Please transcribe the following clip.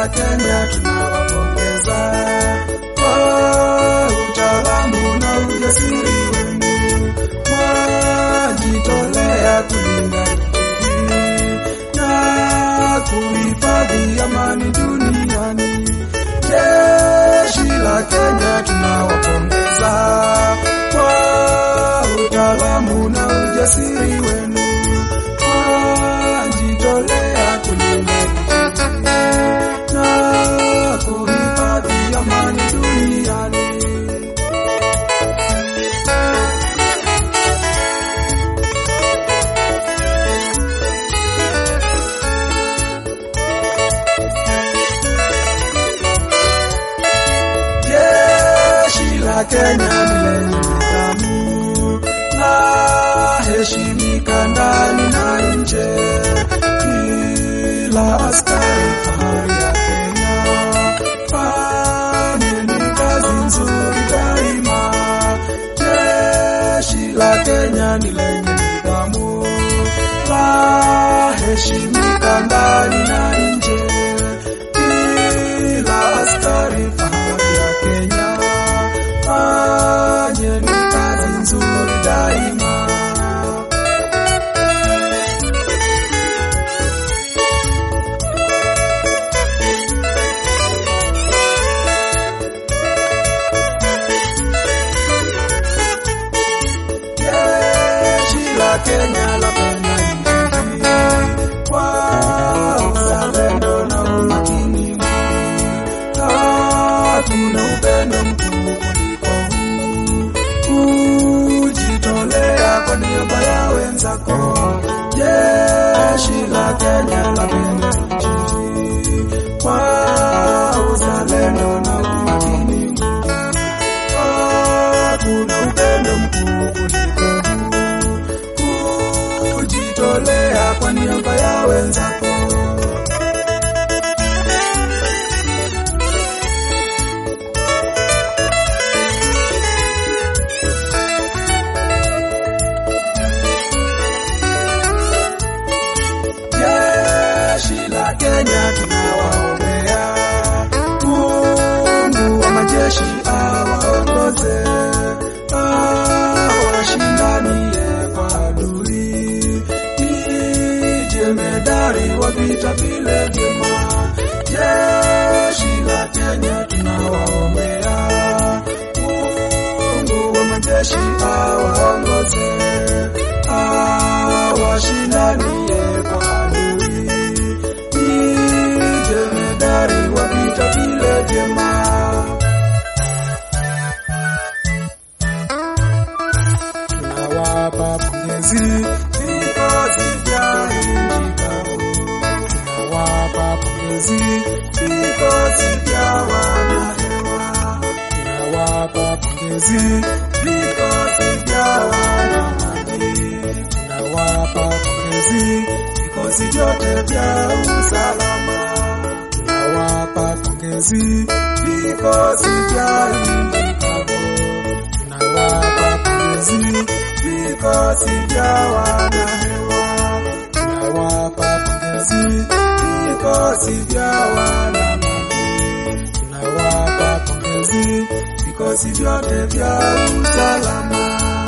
la Kenya tunawapongeza kwa utaalamu na ujasiri wenu, mwajitolea kulinda nchi na kuhifadhi amani duniani. Jeshi la Kenya tunawapongeza kwa utaalamu na ujasiri wenu, mwajitolea kulinda nchi na kuhifadhi amani duniani. Jeshi la Kenya ni lenye nidhamu na heshimika ndani na nje. Kila askari fahari ya Kenya, fanyeni kazi nzuri daima. Jeshi la Kenya ni lenye nidhamu la heshimika ndani na nje. Kila askari fahari ya Kenya, fanyeni kazi nzuri daima. Jeshi la Kenya lapenda nchi kwa uzalendo na umakini mwingi. Hatuna upendo mkuu kuliko huu, kujitolea kwa niaba ya wenzako. Jeshi la Kenya lapenda nchi kwa uzalendo na umakini mwingi. Hakuna upendo mkuu kuliko huu, kujitolea kwa niaba ya wenzako. Jeshi la Kenya tunawaombea, Mungu wa majeshi awaongoze, awashindanie kwa adui, ni jemedari wa vita vile vyema. Jeshi la Kenya tunawaombea, Mungu wa majeshi awaongoze, awashindanie kwa adui, ni jemedari wa vita vile vyema. tunawapa pongezi vikosi vya nchi kavu, tunawapa pongezi vikosi vya wanahewa, tunawapa pongezi vikosi vya wanamaji, tunawapa pongezi vikosi vyote vya usalama, tunawapa pongezi vikosi vya nchi kavu tunawapa pongezi vikosi vya wanahewa, tunawapa pongezi vikosi vya wanamaji, tunawapa pongezi vikosi vyote vya usalama.